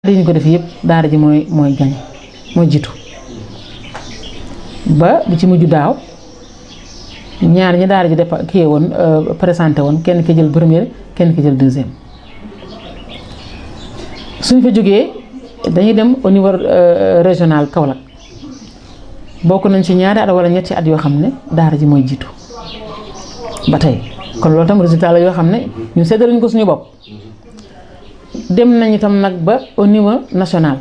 daara ñu ko def yëpp daara ji mooy mooy gañ mooy jiitu ba bi ci mujj daaw ñaar ñi daara ji def kii woon présenté woon kenn ki jël première kenn ki jël deuxième suñ fa jógee dañuy dem au niveau régional Kaolack bokk nañ ci ñaari at wala ñetti at yoo xam ne daara ji mooy jiitu ba tey kon loolu tam résultat la yoo xam ne ñu seddaluñ ko suñu bopp dem nañ itam nag ba au niveau national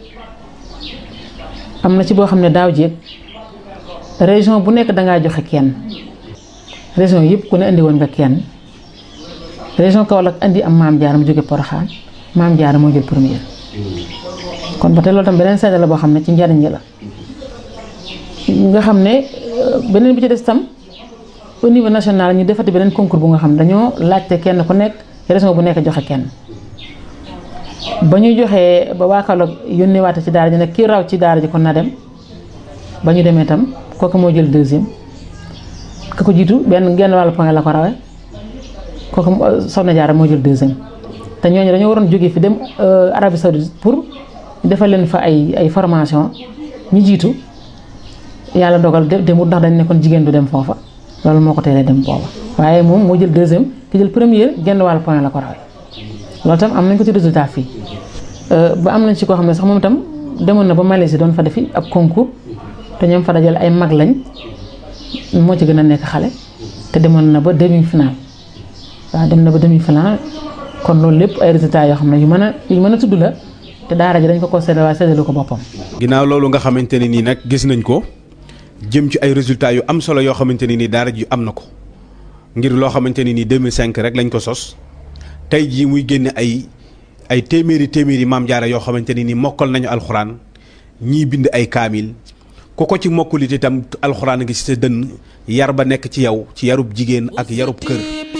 am na ci boo xam ne daaw jéeg région bu nekk dangaa joxe kenn région yëpp ku ne indi woon nga kenn région Kaolack indi am maam Diarra mu jóge Porokhane maam Diarra moo jël première kon ba tey loolu tam beneen seede la boo xam ne ci njariñ la nga xam ne beneen bi ci des tam au niveau national ñu defati beneen concours bu nga xam dañoo laajte kenn ku nekk région bu nekk joxe kenn ba ñu joxee ba waa Kaolack yónnee waate ci daara ji nag kii raw ci daara ji kon na dem ba ñu demee tam kooku moo jël deuxième ka ko jiitu benn genn wàllu point la ko rawee kooku Soxna Jaara moo jël deuxième te ñooñu dañoo waroon jógee fi dem Arabie Saoudite pour defal leen fa ay ay formation ñi jiitu yàlla dogal demut ndax dañ ne kon jigéen du dem foofa loolu moo ko teelee dem booba waaye moom moo jël deuxième ki jël première genn wàllu point la ko rawee loolu tam am nañ ko ci résultat fii ba am nañ ci koo xam ne sax moom itam demoon na ba Malaisie doon fa defi ab concours te ñoom fa dajal ay mag lañ moo ci gën a nekk xale te demoon na ba demi final waaw dem na ba demi final kon loolu lépp ay résultats yoo xam ne yu mën a yu mën a tudd la te daara ji dañ ko ko séddale waaye séddalu ko boppam. ginnaaw loolu nga xamante ne nii nag gis nañ ko jëm ci ay résultats yu am solo yoo xamante ne nii daara ji am na ko ngir loo xamante ne nii 2005 rek lañ ko sos. tey jii muy génne ay ay téeméeri téeméeri maam jaara yoo xamante ni ni mokkal nañu alxuraan ñii bind ay kaamil ku ko ci mokkulit itam alxuraan ngi ci sa dënn yar ba nekk ci yow ci yarub jigéen ak yarub kër